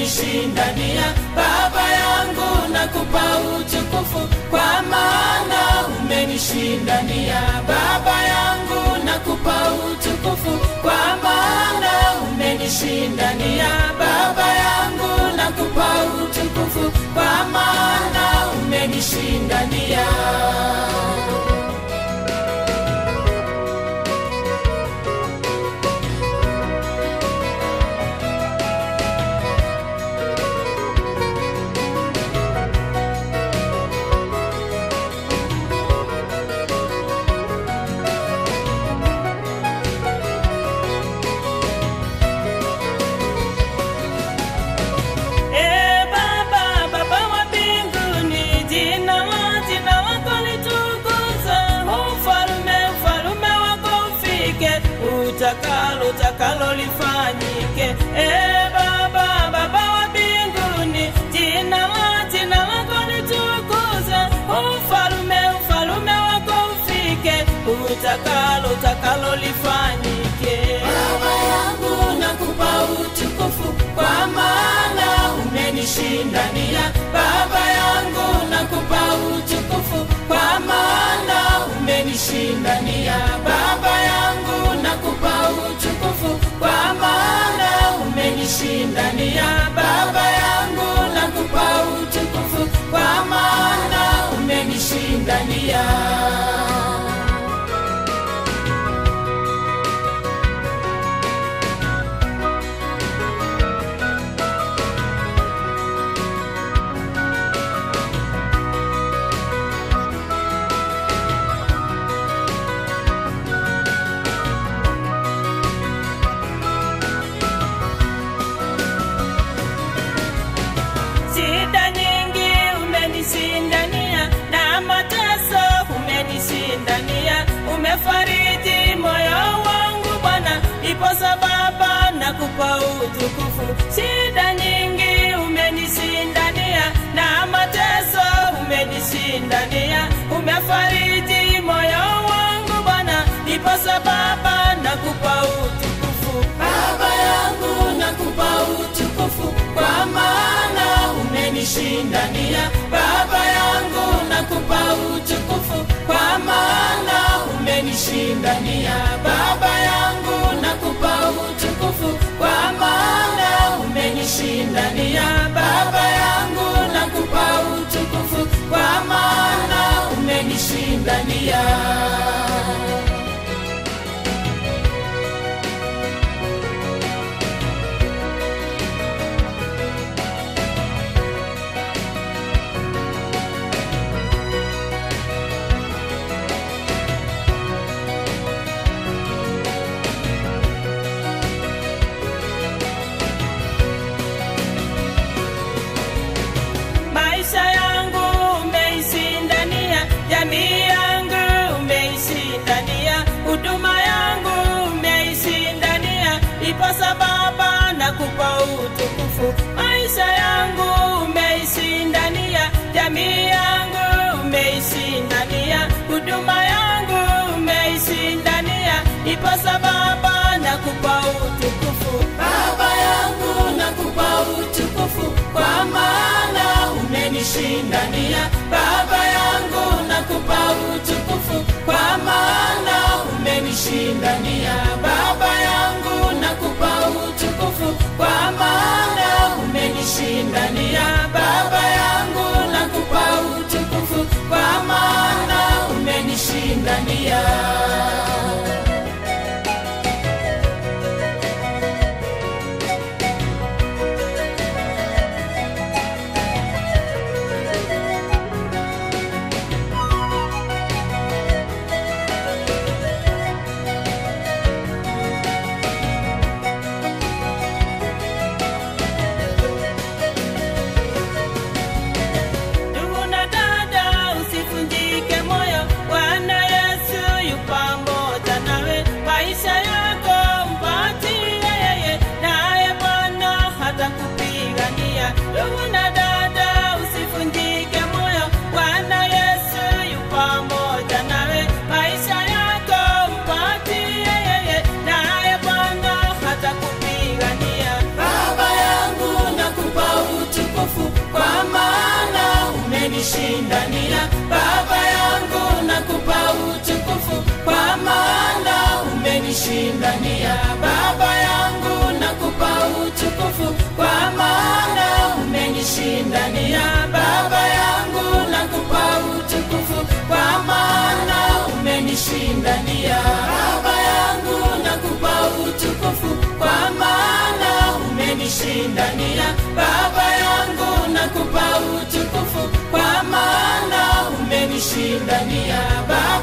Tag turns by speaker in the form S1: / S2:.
S1: umenishindania baba yangu nakupa utukufu kwa maana umenishindania baba yangu nakupa utukufu kwa maana umenishindania baba yangu nakupa utukufu kwa maana umenishindania
S2: Ee Baba, Baba wa mbinguni, jina la- jina lako litukuzwe. Ufalme, ufalme wako ufike, utakalo, utakalo lifanyike. Ee Baba, Baba wa mbinguni, jina la- jina lako litukuzwe. Ufalme, ufalme wako ufike, utakalo, utakalo lifanyike.
S1: Baba yangu nakupa utukufu kwa maana umenishindania. Baba yangu nakupa utukufu kwa maana umenishindania. Baba yangu nakupa utukufu kwa maana umenishindania. Baba yangu nakupa utukufu kwa maana umenishindania.
S2: Shida nyingi umenishindania na mateso umenishindania, umefariji moyo wangu Bwana, ipo sababu nakupa utukufu. Shida nyingi umenishindania na mateso umenishindania, umefariji moyo wangu Bwana, ipo sababu nakupa utukufu.
S1: Baba yangu nakupa utukufu kwa maana umenishindania. Baba yangu nakupa utukufu kwa maana umenishindania. Baba yangu nakupa utukufu kwa maana umenishindania. Baba yangu nakupa utukufu kwa maana umenishindania.
S2: Maisha yangu umeishindania, jamii yangu umeishindania, huduma yangu umeishindania, ipo sababu nakupa utukufu. Maisha yangu umeishindania, jamii yangu umeishindania, huduma yangu umeishindania, ipo sababu nakupa utukufu.
S1: Baba yangu nakupa utukufu kwa maana umenishindania. Baba yangu nakupa utukufu kwa maana umenishindania. Baba yangu nakupa utukufu kwa maana umenishindania. Baba yangu nakupa utukufu kwa maana umenishindania. umenishindania baba yangu nakupa utukufu kwa maana umenishindania baba yangu nakupa utukufu kwa maana umenishindania baba yangu nakupa utukufu kwa maana umenishindania baba yangu nakupa utukufu kwa maana umenishindania baba